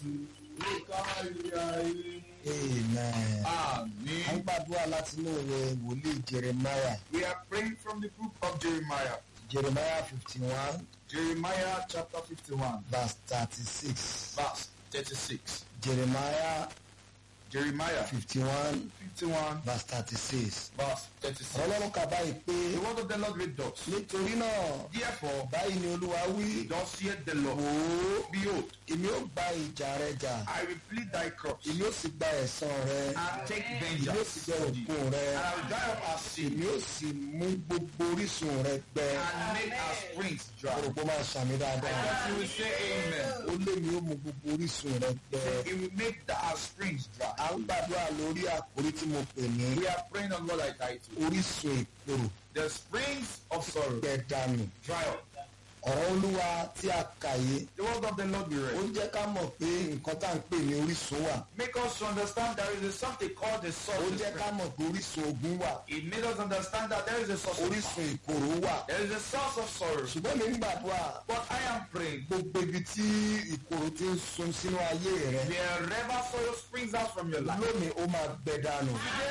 Jésù ó kárí ayé. amen. a ń Àmín. gbàdúrà láti inú ìwé wòlíì jeremiah We are praying from the book of Jeremiah. jeremiah fifty one Jeremiah chapter 51, verse thirty six verse 36. jeremiah Jeremiah fifty one 51, verse thirty six. verse 36. ọlọ́run kà báyìí pé The word of the Lord read thus. nítorí náà Therefore, báyìí ni olúwa wí thus saith the Lord, wò ó Behold, èmi ó gba ìjà rẹ jà I will plead thy crops, èmi ó sì gba ẹ̀san rẹ and take èmi ó sì vengeance jẹ for thee, òkun rẹ and I will dry up our sin, èmi ó sì mú gbogbo orísun rẹ gbẹ and make our springs dry. òròpó máa ṣàmì dáadáa That you will say amen. ó lé mi ó mú gbogbo orísun rẹ gbẹ It will make the, our springs dry. à ń gbàdúrà lórí àkórí tí mo pè ní We are praying on what I title. orísun ìkorò The springs of sorrow gbẹ dànù dry up. ọ̀rọ̀ olúwa tí a kà yé The word of the Lord we ó read. jẹ́ ká mọ̀ pé nǹkan tá à ń pè ní orísun wà Make us to understand there is a something called the ó source. of jẹ́ ká spring. mọ̀ pé orísun ogun wà It made us understand that there is a source of orísun ìkorò wà There is a source of sorrow. ṣùgbọ́n mi ń gbàdúrà But I am praying. gbogbo ibi tí ìkorò ti ń sun sínú ayé rẹ Wherever sorrow springs out from your life. lónìí ó máa gbẹ dànù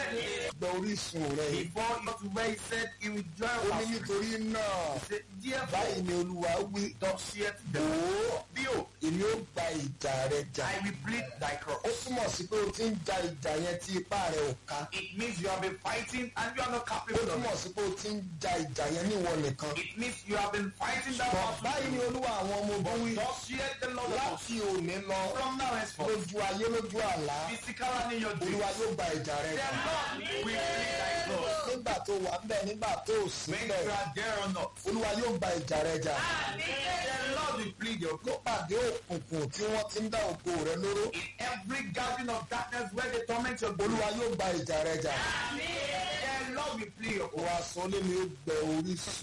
gbẹ orísun rẹ yìí Before you got to where he said he will dry ó up ní our springs. nítorí náà He said, Therefore, báyìí ni olúwa wí thus saith the wò Lord. ó Behold, èmi ó gba ìjà rẹ jà I will plead thy ó cross. túmọ̀ sí pé o ti ń ja ìjà yẹn tí ipá rẹ ò ká It means you have been fighting and you are not ó capable of túmọ̀ it. sí pé o ti ń ja ìjà yẹn níwọ nìkan It means you have been fighting that ṣùgbọ́n battle. báyìí ni olúwa àwọn ọmọ ogun wí Thus saith the Lord of hosts. láti òní lọ From now henceforth, lójú ayé lójú àlá physical and in your olúwa dreams, yóò gba ìjà rẹ the jà Lord will plead thy cross. nígbà tó wà ń bẹ nígbà tó ò sí When bẹ you are there or not, olúwa yóò gba ìjà rẹ jà the Lord will plead your ló pàdé òkùnkùn tí wọ́n ti ń dá ògo rẹ lóró In every gathering of darkness where they torment your glory, olúwa yóò gba ìjà rẹ jà the Lord will plead your wàá sọ lé mi ó gbẹ orísun.